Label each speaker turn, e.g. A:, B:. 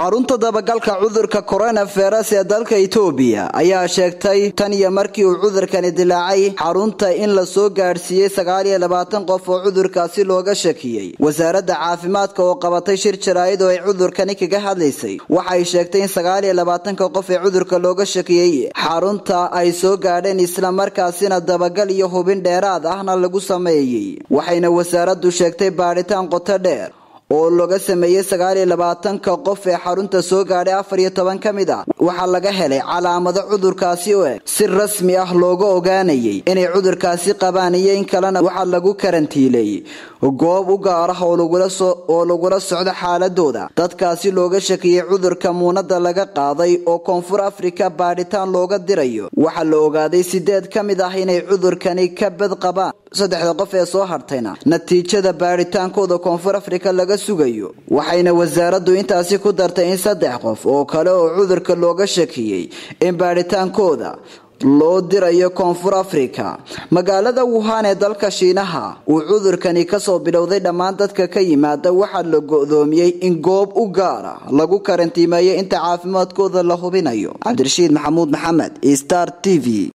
A: xarunta dabagalka cudurka coronavirus ee dalka itoobiya ayaa sheegtay tan iyo markii uu cudurkani dilaacay xarunta in la soo gaadhsiiyey sagaaliyo labaatan qof oo cudurkaasi looga shakiyey wasaaradda caafimaadka oo qabatay shir jaraa'id oo ay cudurkani kaga hadlaysay waxay sheegtay in sagaaliyo labaatanka qof ee cudurka looga shakiyey xarunta ay soo gaadheen islamarkaasina dabagal iyo hubin dheeraad ahna lagu sameeyey waxayna wasaaraddu sheegtay baadhitaan qoto dheer oo laga sameeyey sagaaliyo labaatanka qof ee xarunta soo gaadhay afar iyo toban ka mid ah waxaa laga helay calaamado cudurkaasi u eg si rasmi ah looga ogaanayay inay cudurkaasi qabaan iyo in kalena waxaa lagu karantiileeyey goob u gaar ah oo lagula socdo xaaladooda dadkaasi looga shakiyey cudurka muunada laga qaaday oo koonfur afrika baadhitaan looga dirayo waxaa la ogaaday sideed ka mid ah inay cudurkani ka bad qabaan saddexda qof ee soo hartayna natiijada baadhitaankooda koonfur afrika laga sugayo waxayna wasaaraddu intaasi ku dartay in saddex qof oo kale oo cudurka looga shakiyey in baadhitaankooda loo dirayo koonfur afrika magaalada wuhan ee dalka shiinaha uu cudurkani kasoo bilowday dhammaan dadka ka yimaada waxaa la go-doomiyey in goob u gaara lagu karantiimeeyo inta caafimaadkooda la hubinayo cabdirashiid maxamuud maxamed star t v